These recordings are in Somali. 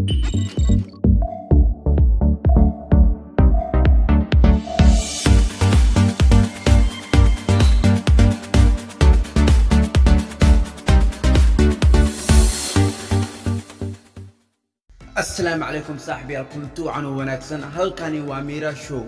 asalaamu calaykum saaxibayaal kulanti wacan oo wanaagsan halkani waa miira show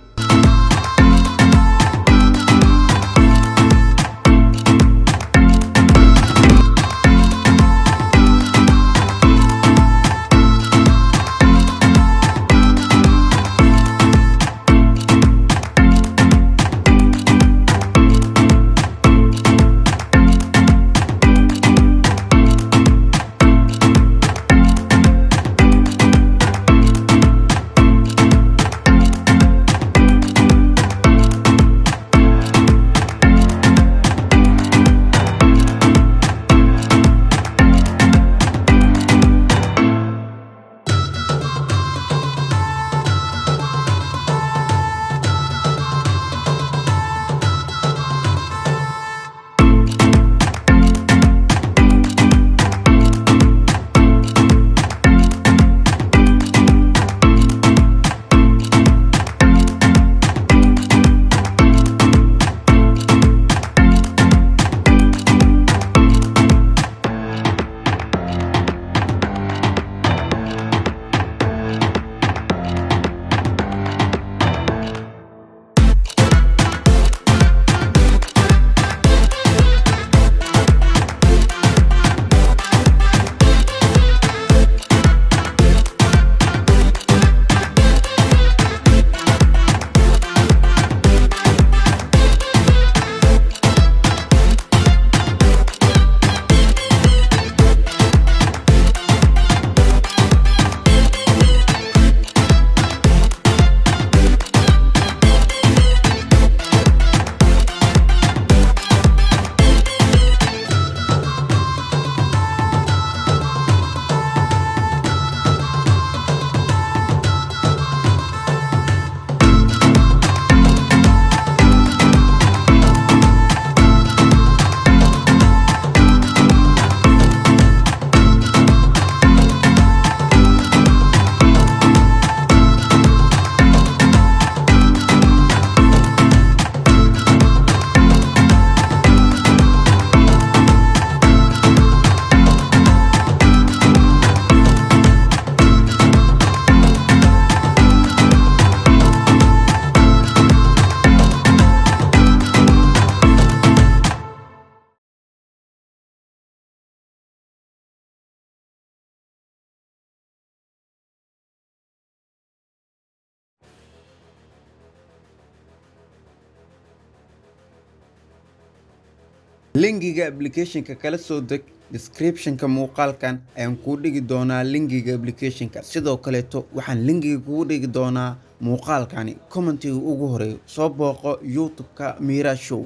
lingiga applicationka kala soo deg descriptionka muuqaalkan ayaan kuu dhigi doonaa lingiga applicationka sidoo kaleeto waxaan lingiga kugu dhigi doonaa muuqaalkani commentiga ugu horeeyo soo booqo youtube-ka mira show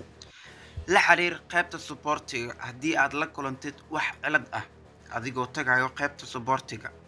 la xiriir qaybta suboortiga haddii aad la kulantid wax cilad ah adigoo tagayo qaybta suboortiga